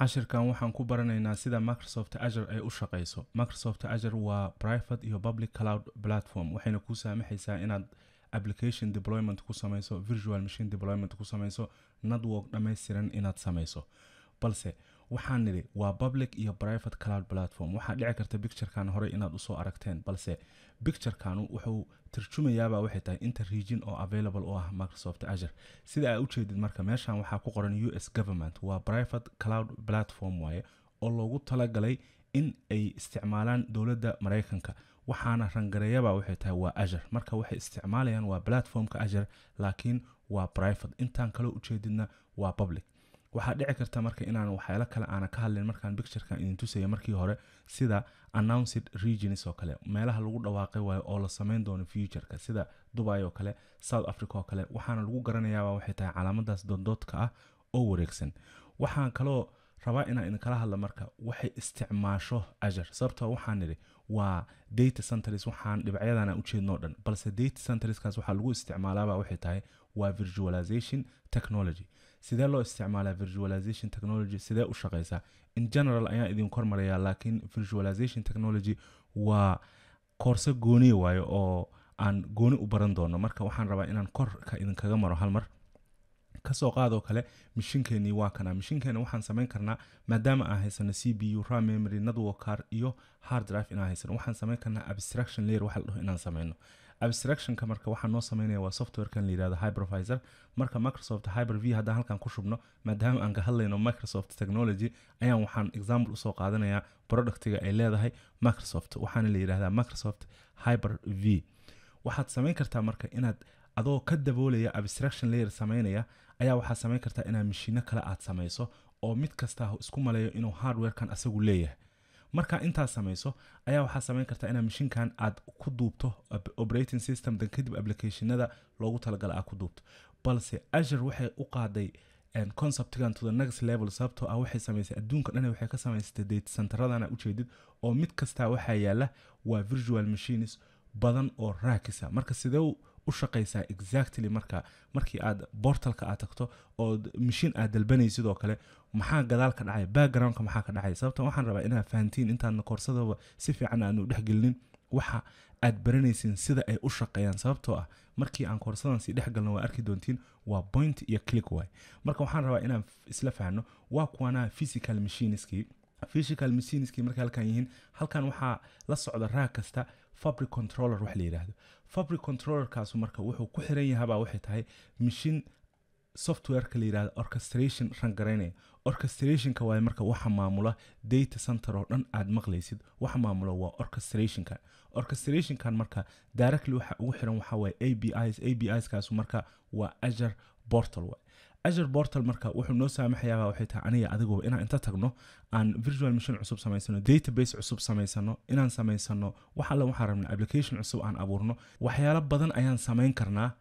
cashirkan waxaan ku baranaynaa sida microsoft azure ay u shaqeyso microsoft azure waa private iyo public cloud platform waxayna kuu saamaxaysaa inaad application deployment ku sameyso virtual machine deployment ku sameyso network dhammaystiran inaad sameyso balse waxaan nidhi waa public iyo private cloud platform waxaa dhici karta picturekan horey inaad usoo aragteen balse picturekanu wuxuu tarjumayaabaa waxay tahay inta region oo available u ah microsoft azure sida aa ujeedid marka meeshan waxaa ku qoran u s government waa private cloud platform waaye oo loogu talagalay in ay isticmaalaan dowladda maraykanka waxaana rangareeyaba waxay tahay waa azure marka waxay isticmaalayaan waa platformka azure laakiin waa private intaan kaloo ujeedidna waa public waxaa dhici karta marka inaan waxyaalo kale aana ka hadlin markaan picturekan idin tusaya markii hore sida announced regions oo kale meelaha lagu dhawaaqay waayo oo la sameyn doono futureka sida dubai oo kale south africa oo kale waxaana lagu garanayaaba waxay tahay calaamadaas dooddoodka ah oo wareegsan waxaan kaloo rabaa inaan idinkala hadla marka waxay isticmaasho azure sababtoo waxaan nidhi waa data centers waxaan dhibacyadana ujeednoo dhan balse data centerskaas waxaa lagu isticmaalaaba waxay tahay waa virtualization technology sidee loo isticmaalaa virtualization technology sidee u shaqeysaa in general ayaan idin kormarayaa laakiin virtualization technology waa koorse gooniya waayo oo aan gooni u baran doono marka waxaan rabaa inaan korka idinkaga maro hal mar kasoo qaadoo kale mishinkeenii waa kana mishinkeena waxaan samayn karnaa maadaama aan haysano c b u ram memory network car iyo hard drive inaan haysano waxaan samayn karnaa abstraction layer waxa la dhaho inaan sameyno abstractionka marka waxaa noo sameynaya waa softwarekan la yihahdo hypervisor marka microsoft hyper v haddaan halkan ku shubno maadaama aan ka hadlayno microsoft technology ayaan waxaan example usoo qaadanayaa productiga ay leedahay microsoft waxaana la yidhahdaa microsoft hyper v waxaad samayn kartaa marka inaad adoo ka daboolaya abstraction layer sameynaya ayaa waxaad samayn kartaa inaad mashiino kale aad samayso oo mid kasta isku maleeyo inuu hardwarekan asagu leeyahay markaa intaad samayso ayaa waxaad samayn kartaa inaad mashiinkan aad ku duubto operating system dan kadib applicationada loogu talagala aad ku duubto balse azure waxay u qaaday conceptigan to the next level sababtoo ah waxay samaysay adduunka dhan waxay ka samaysatay data centeradana ujeedid oo mid kastaa waxaa yaala waa virtual machines badan oo raakisa marka sidee u shaqaysaa exactly marka markii aad bortalka aad tagto oo mashiin aad dalbanay sidoo kale maxaa gadaal ka dhacay backgroundka maxaa ka dhacay sababta waxaan rabaa inaad fahantiin intaadna koorsadaba si fiican aanu dhexgelinin waxa aad baranaysiin sida ay u shaqeeyaan sababtoo ah markii aan koorsadan sii dhexgalno waa arki doontiin waa point iyo click waay marka waxaan rabaa inaan isla fahno waa kuwanaa physical machineskii physical machineskii markay halkan yihiin halkan waxaa la socda raag kasta fabric controller wax la yidhaahdo fabric controllerkaasu marka wuxuu ku xiran yahabaa waxay tahay mashin softwareka la yidhahdo orchestration rangaraynaya orchestrationka waaye marka waxa maamula data center oo dhan aad maqlaysid waxa maamula waa orchestrationkan orchestrationkan marka directly waxa ugu xiran waxa waaye a b is a b iskaasu marka waa azure portal waay azure portal marka wuxuu noo saamaxayaaba waxay tahay aniga adigoo inaan inta tagno aan virtual machine cusub samaysano database cusub samaysano inaan samaysano wax alle waxaan rabna application cusub aan abuurno waxyaalo badan ayaan samayn karnaa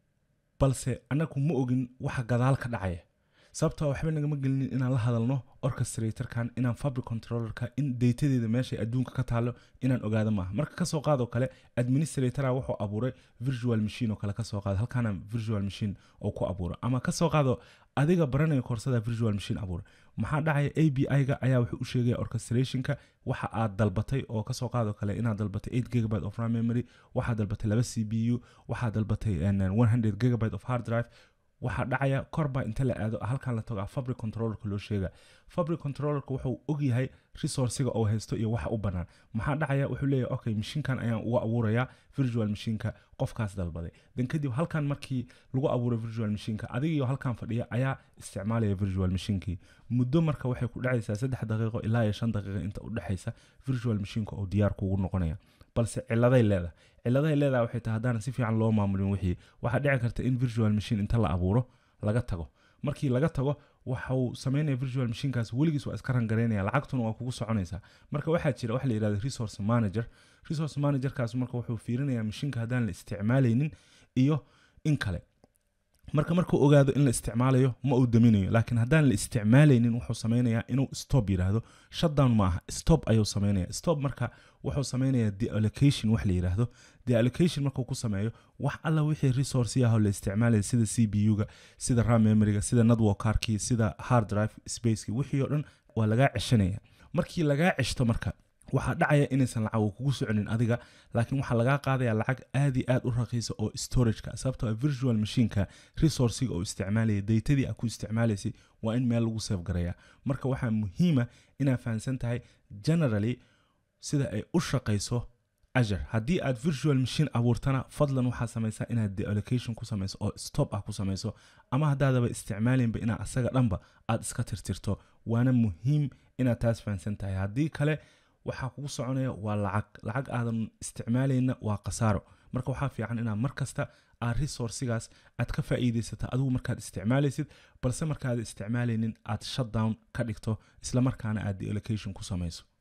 balse anagu ma ogin waxa gadaal ka dhacaya sababtoo waxba nagama gelinin inaan la hadalno orchestratorkan inaan fabric controllerka in datadeeda meeshay adduunka ka taalo inaan ogaado maaha marka kasoo qaadoo kale administratora wuxuu abuuray virtual machine oo kale kasoo qaado halkaana virtual machine oo ku abuuro ama kasoo qaado adiga baranaya koorsada virtual machine abuura maxaa dhacaya a b i-ga ayaa wuxuu u sheegaya orchestrationka waxa aad dalbatay oo kasoo qaadoo kale inaad dalbatay eight gigabyte of ram memory waxaad dalbatay laba c b u waxaad dalbatay one hundred gigabyte of hard drive waxaa dhacaya korba inta la aado halkan la tago fabric controllerka loo sheega fabric controllerka wuxuu ogyahay resourciga oo haysto iyo waxa u banaan maxaa dhacaya wuxuu leeyahay okay mashiinkan ayaan uga abuurayaa virtual machineka qofkaas dalbaday dan kadib halkan markii lagu abuuray virtual machineka adigiyo halkan fadhiya ayaa isticmaalaya virtual machinkii muddo marka waxay ku dhacaysaa saddex daqiiqo ilaa iyo shan daqiiqo inta u dhexaysa virtual machineka oo diyaar kuugu noqonaya balse ciladay leedahay ciladahay leedahay waxay tahay haddaan si fiican loo maamulin wixii waxaa dhici karta in virtual machine inta la abuuro laga tago markii laga tago waxau sameynaya virtual machinekaas weligiis waa iska rangaraynaya lacagtuna waa kugu soconaysaa marka waxaa jira waxa la yidhahda resource manager resource managerkaas marka wuxuu fiirinayaa mashiinka haddaan la isticmaalaynin iyo in kale marka markuu ogaado in la isticmaalayo ma uu daminayo laakiin haddaan la isticmaalaynin wuxuu sameynayaa inuu stop yidhaahdo shutdown ma aha stop ayuu sameynaya stop marka wuxuu sameynayaa deallocation wax la yidhaahdo deallocation markuu ku sameeyo wax alla wixii resource ah oo la isticmaalaya sida c b u-ga sida ram memoryga sida network carkii sida hard drive spacekii wixii oo dhan waa lagaa ceshanaya markii lagaa ceshto marka waxaa dhacaya inaysan lacag kugu soconin adiga laakiin waxaa lagaa qaadaya lacag aad iyo aad u raqiisa oo storageka sababtoo virtual machineka resourciga oo isticmaalaya daytadii a ku isticmaalaysay waa in meel lagu seef garaya marka waxaa muhiima inaad fahamsan tahay generally sida ay u shaqayso azure haddii aad virtual machine abuurtana fadlan waxaa samaysaa inaad deallocation ku samayso oo stop ah ku samayso ama haddaadaba isticmaalinba inaa asaga dhanba aad iska tirtirto waana muhiim inaad taas fahamsan tahay haddii kale waxaa kugu soconaya waa lacag lacag aadan isticmaalayna waa khasaaro marka waxaa fiican inaad mar kasta aad resourcigaas aad ka faa'iidaysata adigu markaad isticmaalaysid balse markaad isticmaalaynin aad shutdown ka dhigto islamarkaana aad deallocation ku samayso